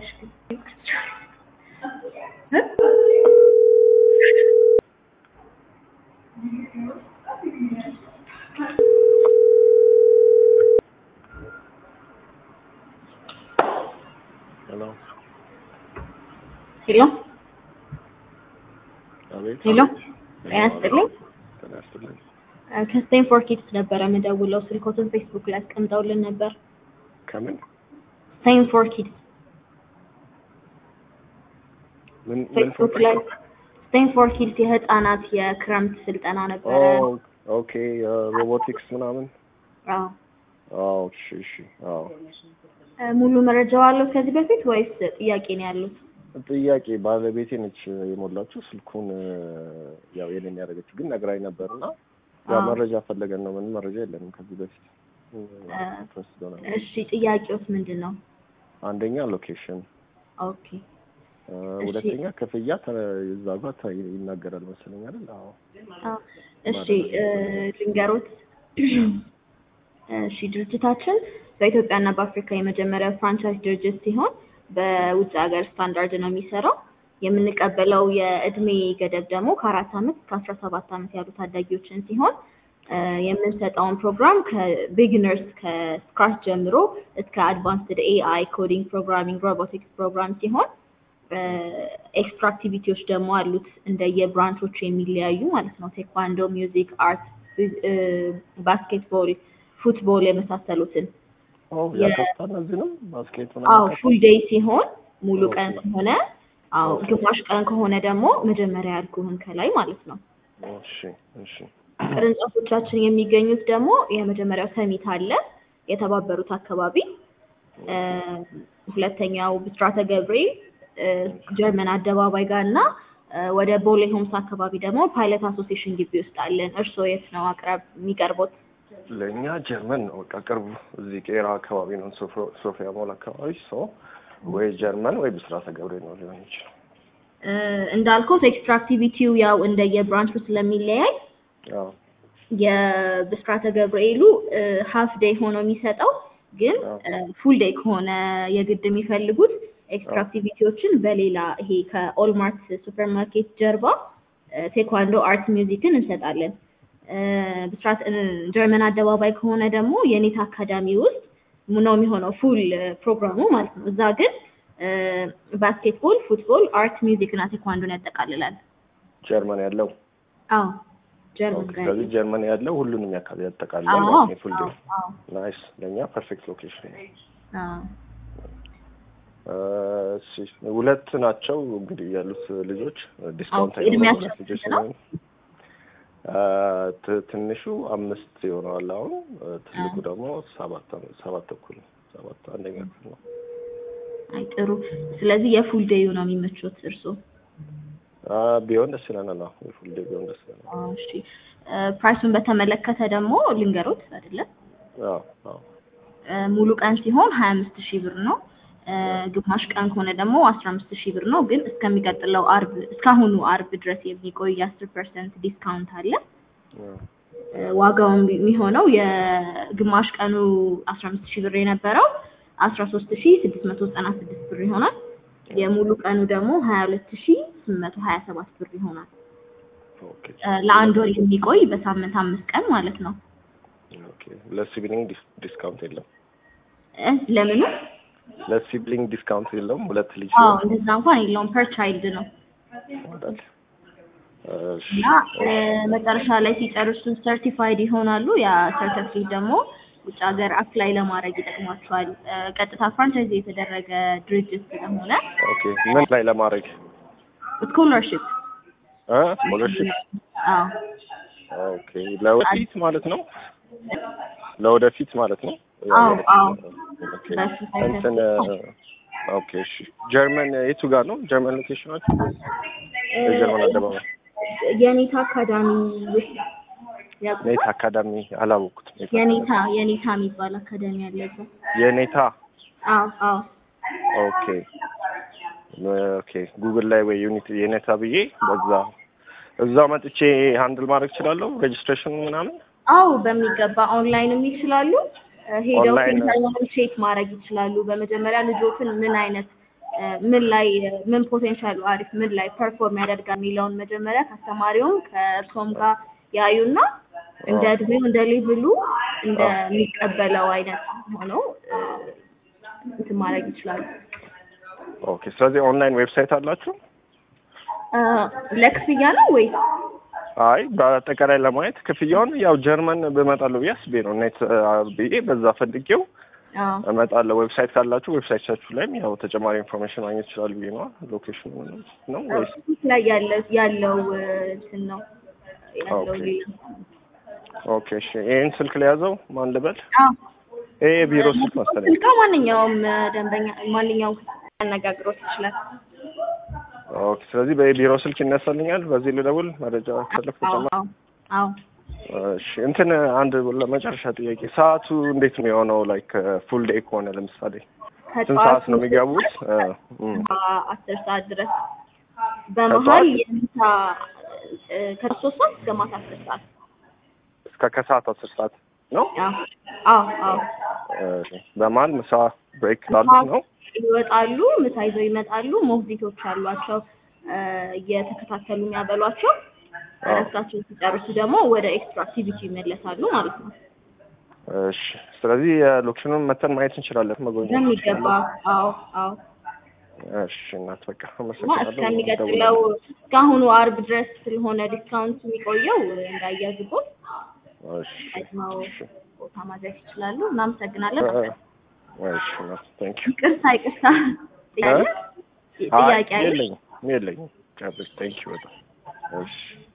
ታውቂያለሽ ግን ሄሎ ሄሎ አቤት ሄሎ ጤና ይስጥልኝ ጤና ይስጥልኝ ከስቴንፎርድ ኪድስ ነበረ የምደውለው ስልኮትን ፌስቡክ ላይ አስቀምጠውልን ነበር ከምን ስቴንፎርድ ኪድስ ምን ምን ፌስቡክ ላይ ስቴንፎርድ ኪድስ የህፃናት የክረምት ስልጠና ነበረ ኦ ኦኬ ሮቦቲክስ ምናምን አዎ አዎ እሺ እሺ አዎ እ ሙሉ መረጃው አለው ከዚህ በፊት ወይስ ጥያቄ ነው ያሉት ጥያቄ ባለቤቴ ነች የሞላችው ስልኩን ያው የኔን ያደረገችው ግን ነግራኝ ነበርና ያው አዎ። መረጃ ፈለገን ነው ምንም መረጃ የለንም ከዚህ በፊት ኢንትረስት ሆነ እሺ ጥያቄውስ ምንድን ነው አንደኛ ሎኬሽን ኦኬ ሁለተኛ ክፍያ ተ- እዛ ጋር ተ- ይናገራል መሰለኝ አይደል አዎ አዎ። እሺ እ ልንገሮት እሺ ድርጅታችን በኢትዮጵያና በአፍሪካ የመጀመሪያው ፍራንቻይዝ ድርጅት ሲሆን በውጭ ሀገር ስታንዳርድ ነው የሚሰራው። የምንቀበለው የእድሜ ገደብ ደግሞ ከአራት ዓመት እስከ አስራ ሰባት ዓመት ያሉ ታዳጊዎችን ሲሆን እ የምንሰጠውን ፕሮግራም ከቢግነርስ ከስክራች ጀምሮ እስከ አድቫንስድ ኤአይ ኮዲንግ፣ ፕሮግራሚንግ፣ ሮቦቲክስ ፕሮግራም ሲሆን ኤክስትራ አክቲቪቲዎች ደግሞ አሉት እንደየብራንቾቹ የሚለያዩ ማለት ነው። ቴኳንዶ፣ ሚውዚክ፣ አርት፣ ባስኬትቦል፣ ፉትቦል የመሳሰሉትን ኦ የ- ያከፍታ እነዚህ ነው ባስኬት አዎ ምናምን ፉል ዴይ ሲሆን ሙሉ ኦኬ። ቀን ከሆነ አዎ ኦኬ። ግማሽ ቀን ከሆነ ደግሞ መጀመሪያ ያልኩህን ከላይ ማለት ነው። እሺ እሺ ቅርንጫፎቻችን የሚገኙት ደግሞ የመጀመሪያው ሰሚት አለ የተባበሩት አካባቢ እ ሁለተኛው ብስራተ ገብርኤል እ ጀርመን አደባባይ ጋር እና እ ወደ ቦሌ ሆምስ አካባቢ ደግሞ ፓይለት አሶሲዬሽን ግቢ ውስጥ አለን። እርስዎ የት ነው አቅረብ የሚቀርቡት? ለእኛ ጀርመን ነው በቃ ቅርቡ እዚህ ቄራ አካባቢ ነው ሶፎ- ሶፊያ ሞል አካባቢ ሰው ወይ ጀርመን ወይ ብስራተ ገብርኤል ነው ሊሆን ይችላል እ እንዳልኩት ኤክስትራ አክቲቪቲው ያው እንደየብራንቹ ስለሚለያይ አዎ የብስራተ ገብርኤሉ ሀፍ ዴይ ሆኖ የሚሰጠው ግን አዎ። ፉል ዴይ ከሆነ የግድ የሚፈልጉት ኤክስትራ አዎ። አክቲቪቲዎችን በሌላ ይሄ ከኦልማርት ሱፐር ማርኬት ጀርባ እ ቴኳንዶ አርት ሚውዚክን እንሰጣለን። እ ብስራት እ ጀርመን አደባባይ ከሆነ ደግሞ የኔታ አካዳሚ ውስጥ ነው የሚሆነው ፉል ፕሮግራሙ ማለት ነው። እዛ ግን እ ባስኬትቦል፣ ፉትቦል፣ አርት ሚውዚክ እና ቴኳንዶን ያጠቃልላል። ጀርመን ያለው አዎ ጀርመን ኦኬ። ጋር ስለዚህ ጀርመን ያለው ሁሉንም ያካል ያጠቃልላል አዎ ማለት ነው ፉል ዴይ አዎ ናይስ ለእኛ ፐርፌክት ሎኬሽን ነው አዎ እ እሺ ሁለት ናቸው እንግዲህ ያሉት ልጆች ዲስካውንት ኦኬ፣ እድሜያቸው ሁለት ልጆች ስንት ነው? ስለሆኑ እ ት- ትንሹ አምስት ይሆነዋል አሁን እ ትልቁ ደግሞ ሰባት አመት- ሰባት ተኩል ነው። ሰባት አንደኛ ክፍል ነው አይ ጥሩ። ስለዚህ የፉል ዴዩ ነው የሚመቹት እርስዎ? አ ቢሆን ደስ ይለናል። አዎ የፉል ዴይ ቢሆን ደስ ይለናል። አዎ፣ እሺ። እ ፕራይሱን በተመለከተ ደግሞ ልንገሮት አይደለም አዎ አዎ እ ሙሉ ቀን ሲሆን ሀያ አምስት ሺህ ብር ነው። እ ግማሽ ቀን ከሆነ ደግሞ አስራ አምስት ሺህ ብር ነው። ግን እስከሚቀጥለው አርብ እስካሁኑ አርብ ድረስ የሚቆይ አስር ፐርሰንት ዲስካውንት አለ። አዎ እ ዋጋውን የሚሆነው የግማሽ ቀኑ አስራ አምስት ሺህ ብር የነበረው አስራ ሶስት ሺህ ስድስት መቶ ዘጠና ስድስት ብር ይሆናል። የሙሉ ቀኑ ደግሞ ሀያ ሁለት ሺህ ስምንት መቶ ሀያ ሰባት ብር ይሆናል። ኦኬ እ ለአንድ ወር የሚቆይ በሳምንት አምስት ቀን ማለት ነው። ኦኬ ለሲብሊንግ ዲስ- ዲስካውንት የለም። እ ለምኑ? ለሲብሊንግ ዲስካውንት የለውም። ሁለት ልጅ አዎ ሲሆን እንደዛ እንኳን የለውም ፐር ቻይልድ ነው። ይወጣል። እሺ እና እ መጨረሻ ላይ ሲጨርሱ ሰርቲፋይድ ይሆናሉ። ያ ሰርተፊኬት ደግሞ ውጭ ሀገር አፕላይ ለማድረግ ይጠቅሟቸዋል። እ ቀጥታ ፍራንቻይዝ የተደረገ ድርጅት ስለሆነ ኦኬ ምን ላይ ለማድረግ ስኮለርሽፕ እ ስኮለርሺፕ አዎ ኦኬ ለወደፊት ማለት ነው። ለወደፊት ማለት ነው። አዎ አዎ ኦኬ በሱ እንትን ኦኬ እሺ ጀርመን የቱ ጋር ነው? ጀርመን ሎኬሽናችሁ? የጀርመን አደባባይ የኔታ አካዳሚ ውስጥ ያውቁታል? ኔታ አካዳሚ አላወቅኩትም። ኔታ የኔታ የኔታ የሚባል አካዳሚ አለ እዛ። የኔታ አዎ አዎ ኦኬ ኦኬ ጉግል ላይ ወይ ዩኒቲ የኔታ ብዬ በዛ እዛ መጥቼ ሃንድል ማድረግ እችላለሁ ሬጅስትሬሽን ምናምን አዎ በሚገባ ኦንላይንም ይችላሉ። እ ሄደው ኦንላይን- ሴንተሩንም ቼክ ማድረግ ይችላሉ። በመጀመሪያ ልጆትን ምን አይነት እ ምን ላይ ምን ፖቴንሻሉ አሪፍ ምን ላይ ፐርፎርም ያደርጋል የሚለውን መጀመሪያ ከአስተማሪውም ከእርሶም ጋር ያዩና እንደ እድሜው እንደ ሌቭሉ እንደሚቀበለው አይነት ሆነው እ እንትን ማድረግ ይችላሉ። ኦኬ። ስለዚህ ኦንላይን ዌብሳይት አላችሁ? እ ለክፍያ ነው ወይስ? አይ በአጠቃላይ ለማየት ክፍያውን ያው ጀርመን ብመጣለሁ ብዬ አስቤ ነው ኔት ብዬ በዛ ፈልጌው አዎ እመጣለሁ። ዌብሳይት ካላችሁ ዌብሳይታችሁ ላይም ያው ተጨማሪ ኢንፎርሜሽን ማግኘት ይችላሉ ብዬ ነዋ። ሎኬሽኑ ነው ወይስ? ፊት ላይ ያለ ያለው እ እንትን ነው ያለው ኦኬ። ሌላ ኦኬ እሺ። ይሄን ስልክ ለያዘው ማን ልበል? አዎ ይሄ የቢሮ ስልክ መሰለኝ። ስልካ ማንኛውም እ ደንበኛ ማንኛውም ያነጋግሮት ይችላል። ኦኬ። ስለዚህ በቢሮ ስልክ ይነሳልኛል። በዚህ ልደውል መረጃ ከፈለኩ አዎ ተጨማሪ አዎ አዎ እሺ እንትን አንድ ለመጨረሻ ጥያቄ ሰዓቱ እንዴት ነው የሆነው? ላይክ ፉል ዴይ ከሆነ ለምሳሌ ስንት ሰዓት ነው የሚገቡት? እ እም፣ አስር ሰዓት ድረስ በመሀል ከጠዋት? የምሳ እ ከሶስት ሰዓት እስከ ማታ አስር ሰዓት እስከ ከሰዓት አስር ሰዓት ነው። አዎ አዎ አዎ እሺ በመሀል ምሳ ብሬክ ላሉት ነው። ይወጣሉ፣ ምሳ ይዘው ይመጣሉ። ሞግዚቶች አሏቸው እ እየተከታተሉ የሚያበሏቸው። እረፍታቸውን ሲጨርሱ ደግሞ ወደ ኤክስትራ አክቲቪቲ ይመለሳሉ ማለት ነው። እሺ ስለዚህ የሎኬሽኑን መተን ማየት እንችላለን፣ መጎብኘት በሚገባ እንችላለን። አዎ አዎ እሺ እናት በቃ እና አመሰግናለሁ። እስከሚቀጥለው እስካሁኑ አርብ ድረስ ስለሆነ ዲስካውንት የሚቆየው እንዳያዝቦት እሺ ቀድመው እሺ ቦታ ማድረስ ይችላሉ። እናመሰግናለን። እ፣ እሺ ነው ቴንክ ዩ ይቅርታ ይቅርታ ጥያቄ ጥያቄ አለ? የለኝም የለኝም ጨርስ ቴንክ ዩ በጣም እሺ